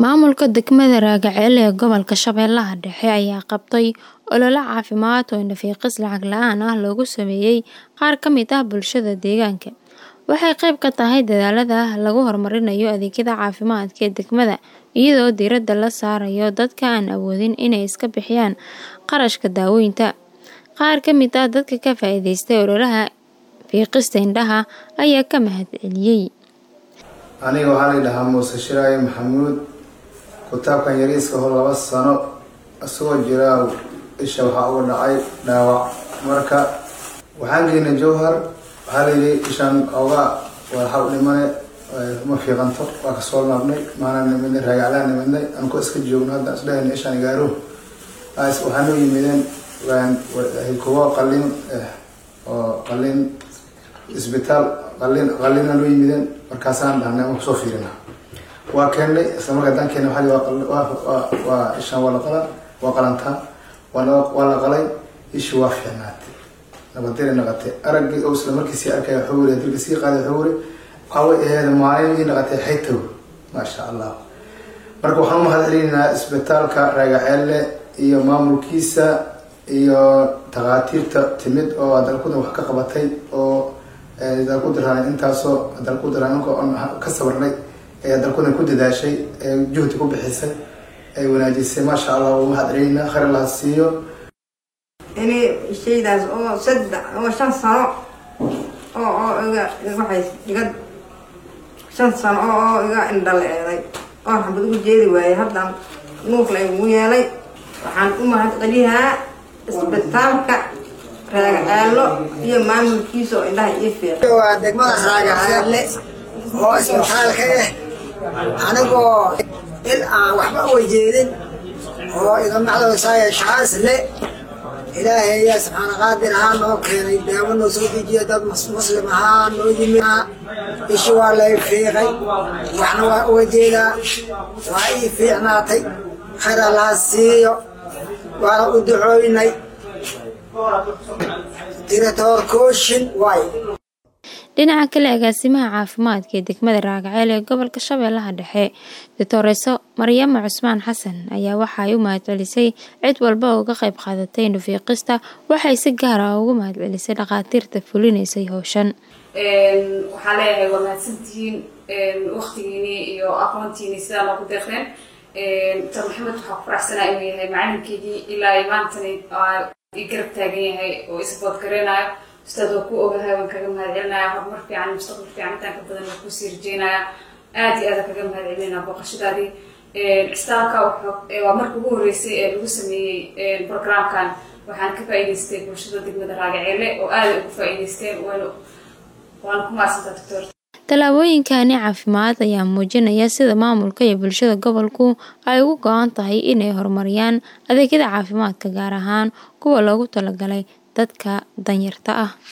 Maamulka degmada Raagaceel ee gobolka Shabeellaha Dhexe ayaa qabtay olole caafimaad oo indho-fiiqis lacag la'aan ah loogu sameeyay qaar ka mid ah bulshada deegaanka. Waxay qayb ka tahay dadaallada lagu horumarinayo adeegyada caafimaadka ee degmada, iyadoo diiradda la saarayo dadka aan awoodin inay iska bixiyaan kharashka daaweynta. Qaar ka mid ah dadka ka faa'iidaystay ololaha fiiqista indhaha ayaa ka mahadceliyay. aniga waxaa la yidhahaa muuse shiraaye maxamuud kutaabkan yariiska hor laba sano isagoo jiraa isha waxaa uga dhacay dhaawac marka waxaan geynay jowhar waxaa layidhi ishaan oga waxaa u dhimane ma fiiqanto waa kasoo laabnay maanaan nimidnay raagaclaan nimidnay anko iska joogno hadda isdhehayna ishaan gaaro waxaa noo yimideen kuwo qalin oo qalin isbitaal qalin qalina noo yimideen markaasaan dhahnay ama kusoo fiirina waa keennay isla markaa haddaan keennay waxaa waa ishaan waa la qalaa waa qalantaa waa waa la qalay ishi waa fiicnaatay nabadire naqatay araggii oo isla markiisii arkaya xawri dilka sii qaaday xawri away aheed maalin ii naqatay xaytow maasha allah marka waxaan umahad celinaynaa isbitaalka raagaceelle iyo maamulkiisa iyo takhaatiirta timid oo dalkudan wax ka qabatay oo dalku diraan intaasoo dalku diraan anka on ka sabarnay ee dalkudan ku dadaashay ee juhdi ku bixisay ay wanaajisay maasha allah waa umahad celinaynaa khayr laha siiyo ini shaydaas oo saddex oo shan sano oo oo iga waxay iga shan sano oo oo iga indhaleeday oo xabad ugu jeedi waayay haddaan nuuf la igu yeelay waxaan u mahad celiyaa isbitaalka raagaceelo iyo maamulkiisa oo indhaha ii fiiqay waa degmada raagaceelle oo isbitaalka ah anigoo il aan waxba ujeedin oo iga macdoosaaya shacaas le ilaahay ayaa subxaana qaadir ahaa noo keenay daawo noo soo dejiya dad muslim ahaa noo yimid ishi waa lay fiiqay waxna waa uga jeedaa waa ii fiicnaatay khayr allaha siiyo waana u ducooynay diratoor kooshin waay dhinaca kale agaasimaha caafimaadka ee degmada raagaceel ee gobolka shabeellaha dhexe doctoreso maryamo cusmaan xasan ayaa waxaay u mahadcelisay cid walba oo uga qayb qaadatay indho-fiiqista waxay si gaar ah ugu mahadcelisay dhakhaatiirta fulinaysay howshan waxaan leeyahay waa mahadsantihiin waktigiini iyo aqoontiini sidaa noogu deeqdeen dr maxamed waxaa ku faraxsanaa inuu yahay macalinkeygii ilaa maantani i garab taagan yahay oo isbood gareenayo ustaad waa ku ogahay waan kaga mahad celinaya horumar fiican mustaqbal fiican intaan ka badan waa kusii rajeynaya aad iyo aada kaga mahad celinaya booqashadaadii cisbitaalka waa marka ugu horeysay ee lagu sameeyey programkan waxaan ka faa'iidaystay bulshada degmada raagaceele oo aada ugu faa'iidaysteen waana waana ku mahadsantaa doctor tallaabooyinkani caafimaad ayaa muujinaya sida maamulka iyo bulshada gobolku ay ugu go-an tahay inay horumariyaan adeegyada caafimaadka gaar ahaan kuwa loogu talagalay dadka danyarta ah